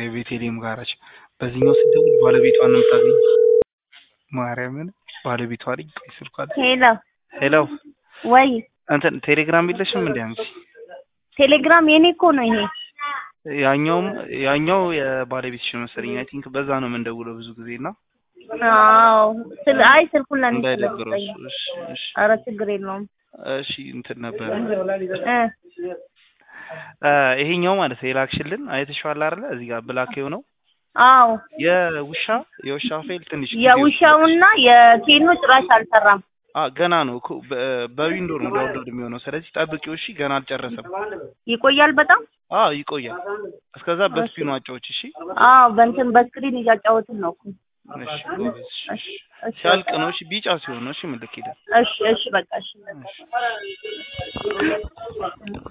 ከቤቴሌም ጋራች በዚህኛው ስትደውል ባለቤቷን ነው የምታገኝ። ማርያምን ባለቤቷ ልጅ ቆይ ስልኳ አለ። ሄሎ ሄሎ ወይ እንትን ቴሌግራም የለሽም እንዴ አንቺ? ቴሌግራም የኔ እኮ ነው ይሄ። ያኛውም ያኛው የባለቤትሽ ነው መሰለኝ። አይ ቲንክ በዛ ነው የምንደውለው ብዙ ጊዜ እና አዎ ስል አይ ስልኩን ለኔ እንዳይደብረው ስለሰጠኝ። እሱ። እሺ እሺ ኧረ ችግር የለውም እሺ እንትን ነበር እ እ ይሄኛው ማለት ነው የላክሽልን አይተሽዋል አይደለ? እዚህ ጋር ብላክ የሆነው አዎ የውሻ የውሻ ፋይል ትንሽ ጊዜ የውሻውና የኬኖ ጭራሽ አልሰራም። አ ገና ነው እኮ በ- በዊንዶ ነው ዳውንሎድ የሚሆነው። ስለዚህ ጠብቂው እሺ። ገና አልጨረሰም። ይቆያል በጣም። አዎ ይቆያል። እስከዛ በስፒኑ አጫዎች እሺ። አዎ በእንትን በስክሪን እያጫወትን ነው እኮ። እሺ ጎበዝ። እሺ፣ እሺ እሺ። እሺ ሲያልቅ ነው እሺ። ቢጫ ሲሆን ነው እሺ። ምልክ ሄደ እሺ እሺ በቃ እሺ እሺ